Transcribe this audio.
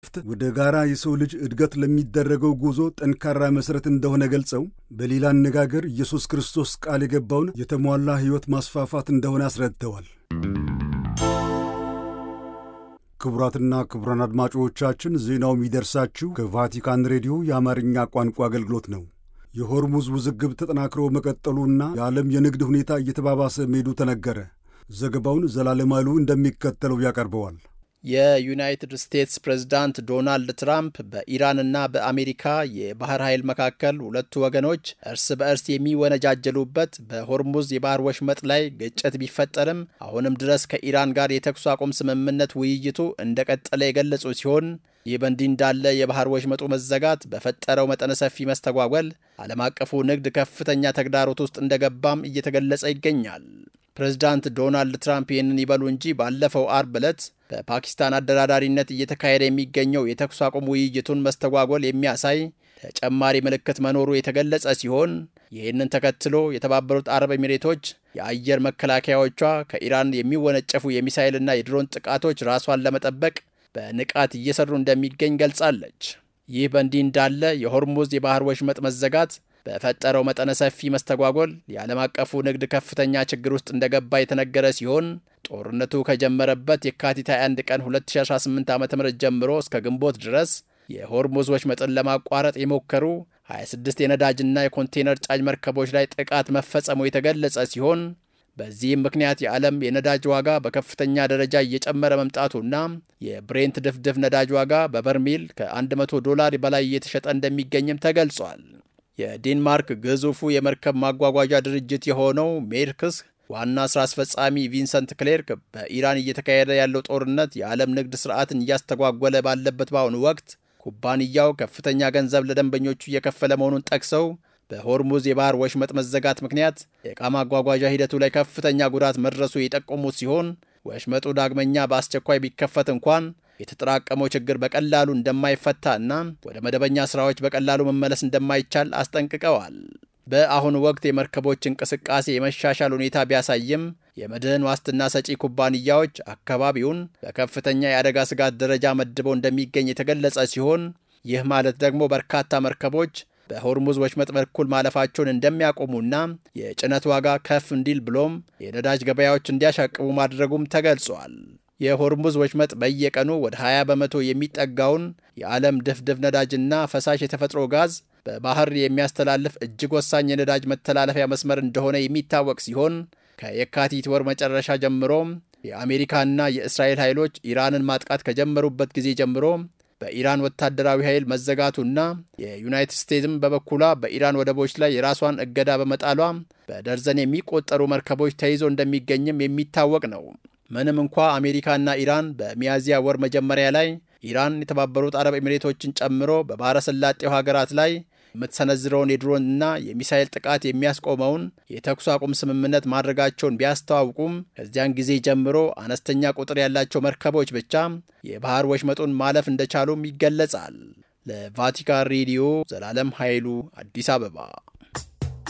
ወደ ጋራ የሰው ልጅ እድገት ለሚደረገው ጉዞ ጠንካራ መሠረት እንደሆነ ገልጸው በሌላ አነጋገር ኢየሱስ ክርስቶስ ቃል የገባውን የተሟላ ሕይወት ማስፋፋት እንደሆነ አስረድተዋል። ክቡራትና ክቡራን አድማጮቻችን ዜናው የሚደርሳችሁ ከቫቲካን ሬዲዮ የአማርኛ ቋንቋ አገልግሎት ነው። የሆርሙዝ ውዝግብ ተጠናክሮ መቀጠሉና የዓለም የንግድ ሁኔታ እየተባባሰ መሄዱ ተነገረ። ዘገባውን ዘላለም ኃይሉ እንደሚከተለው ያቀርበዋል። የዩናይትድ ስቴትስ ፕሬዝዳንት ዶናልድ ትራምፕ በኢራንና በአሜሪካ የባህር ኃይል መካከል ሁለቱ ወገኖች እርስ በእርስ የሚወነጃጀሉበት በሆርሙዝ የባህር ወሽመጥ ላይ ግጭት ቢፈጠርም አሁንም ድረስ ከኢራን ጋር የተኩስ አቁም ስምምነት ውይይቱ እንደቀጠለ የገለጹ ሲሆን ይህ በእንዲህ እንዳለ የባህር ወሽመጡ መዘጋት በፈጠረው መጠነ ሰፊ መስተጓጎል ዓለም አቀፉ ንግድ ከፍተኛ ተግዳሮት ውስጥ እንደገባም እየተገለጸ ይገኛል። ፕሬዝዳንት ዶናልድ ትራምፕ ይህንን ይበሉ እንጂ ባለፈው አርብ ዕለት በፓኪስታን አደራዳሪነት እየተካሄደ የሚገኘው የተኩስ አቁም ውይይቱን መስተጓጎል የሚያሳይ ተጨማሪ ምልክት መኖሩ የተገለጸ ሲሆን ይህንን ተከትሎ የተባበሩት አረብ ኤሚሬቶች የአየር መከላከያዎቿ ከኢራን የሚወነጨፉ የሚሳይልና የድሮን ጥቃቶች ራሷን ለመጠበቅ በንቃት እየሰሩ እንደሚገኝ ገልጻለች። ይህ በእንዲህ እንዳለ የሆርሙዝ የባህር ወሽመጥ መዘጋት በፈጠረው መጠነ ሰፊ መስተጓጎል የዓለም አቀፉ ንግድ ከፍተኛ ችግር ውስጥ እንደገባ የተነገረ ሲሆን ጦርነቱ ከጀመረበት የካቲት 21 ቀን 2018 ዓ ም ጀምሮ እስከ ግንቦት ድረስ የሆርሙዝ ወሽመጥን ለማቋረጥ የሞከሩ 26 የነዳጅና የኮንቴነር ጫኝ መርከቦች ላይ ጥቃት መፈጸሙ የተገለጸ ሲሆን በዚህም ምክንያት የዓለም የነዳጅ ዋጋ በከፍተኛ ደረጃ እየጨመረ መምጣቱና የብሬንት ድፍድፍ ነዳጅ ዋጋ በበርሜል ከ100 ዶላር በላይ እየተሸጠ እንደሚገኝም ተገልጿል። የዴንማርክ ግዙፉ የመርከብ ማጓጓዣ ድርጅት የሆነው ሜርክስ ዋና ሥራ አስፈጻሚ ቪንሰንት ክሌርክ በኢራን እየተካሄደ ያለው ጦርነት የዓለም ንግድ ሥርዓትን እያስተጓጎለ ባለበት በአሁኑ ወቅት ኩባንያው ከፍተኛ ገንዘብ ለደንበኞቹ እየከፈለ መሆኑን ጠቅሰው በሆርሙዝ የባህር ወሽመጥ መዘጋት ምክንያት የዕቃ ማጓጓዣ ሂደቱ ላይ ከፍተኛ ጉዳት መድረሱ የጠቆሙት ሲሆን ወሽመጡ ዳግመኛ በአስቸኳይ ቢከፈት እንኳን የተጠራቀመው ችግር በቀላሉ እንደማይፈታ እና ወደ መደበኛ ስራዎች በቀላሉ መመለስ እንደማይቻል አስጠንቅቀዋል። በአሁኑ ወቅት የመርከቦች እንቅስቃሴ የመሻሻል ሁኔታ ቢያሳይም የመድህን ዋስትና ሰጪ ኩባንያዎች አካባቢውን በከፍተኛ የአደጋ ስጋት ደረጃ መድበው እንደሚገኝ የተገለጸ ሲሆን ይህ ማለት ደግሞ በርካታ መርከቦች በሆርሙዝ ወሽመጥ በኩል ማለፋቸውን እንደሚያቆሙና የጭነት ዋጋ ከፍ እንዲል ብሎም የነዳጅ ገበያዎች እንዲያሻቅቡ ማድረጉም ተገልጿል። የሆርሙዝ ወሽመጥ በየቀኑ ወደ 20 በመቶ የሚጠጋውን የዓለም ድፍድፍ ነዳጅና ፈሳሽ የተፈጥሮ ጋዝ በባህር የሚያስተላልፍ እጅግ ወሳኝ የነዳጅ መተላለፊያ መስመር እንደሆነ የሚታወቅ ሲሆን ከየካቲት ወር መጨረሻ ጀምሮ የአሜሪካና የእስራኤል ኃይሎች ኢራንን ማጥቃት ከጀመሩበት ጊዜ ጀምሮ በኢራን ወታደራዊ ኃይል መዘጋቱና የዩናይትድ ስቴትስም በበኩሏ በኢራን ወደቦች ላይ የራሷን እገዳ በመጣሏ በደርዘን የሚቆጠሩ መርከቦች ተይዞ እንደሚገኝም የሚታወቅ ነው። ምንም እንኳ አሜሪካና ኢራን በሚያዝያ ወር መጀመሪያ ላይ ኢራን የተባበሩት አረብ ኤሚሬቶችን ጨምሮ በባሕረ ሰላጤው ሀገራት ላይ የምትሰነዝረውን የድሮንና የሚሳይል ጥቃት የሚያስቆመውን የተኩስ አቁም ስምምነት ማድረጋቸውን ቢያስተዋውቁም ከዚያን ጊዜ ጀምሮ አነስተኛ ቁጥር ያላቸው መርከቦች ብቻ የባህር ወሽመጡን ማለፍ እንደቻሉም ይገለጻል። ለቫቲካን ሬዲዮ ዘላለም ኃይሉ አዲስ አበባ